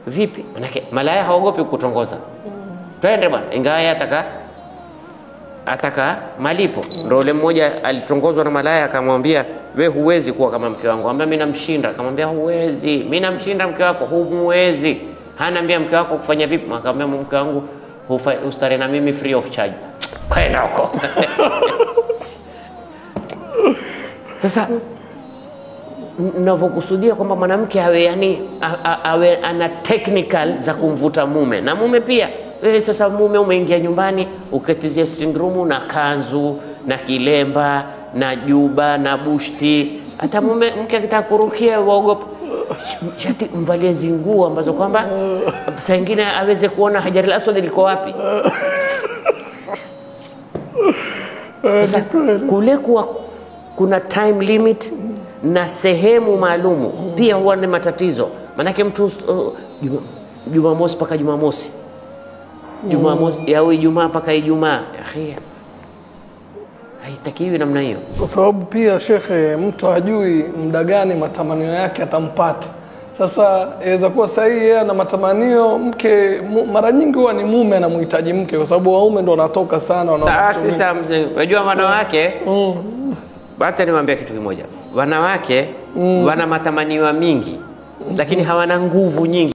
vipi? Manake malaya haogopi kutongoza, twende bwana, ingawa yeye ataka ataka malipo. Ndo ule mmoja alitongozwa na malaya akamwambia, we huwezi kuwa kama mke wangu. Ambia mimi namshinda. Akamwambia huwezi, mimi namshinda mke wako, humuwezi. Hanaambia mke wako kufanya vipi? Akamwambia mke wangu hufa- ustare na mimi free of charge. Kwenda huko sasa navyokusudia kwamba mwanamke awe yani a- a- awe ana technical za kumvuta mume na mume pia. Wewe sasa mume umeingia nyumbani uketizie sitting room na kanzu na kilemba na juba na bushti, hata mume mke akitaka kurukia waogopa shati mvalie zinguo ambazo kwamba saa ingine aweze kuona hajaril aswad liko wapi. Sasa kule kuwa kuna time limit na sehemu maalumu pia huwa ni matatizo, maanake mtu uh, Juma- Jumamosi mpaka Jumamosi, Jumamosi au Ijumaa mpaka Ijumaa, akhi, haitakiwi namna hiyo. kwa sababu pia shekhe, mtu hajui muda gani matamanio yake atampata. Sasa inaweza kuwa sahihi yeye ana matamanio mke, mu, mara nyingi huwa ni mume anamhitaji mke, kwa sababu waume ndo wanatoka sana wana- Sasa mzee, unajua wanawake hata niwaambia kitu kimoja, wanawake wana matamanio mingi, lakini hawana nguvu nyingi.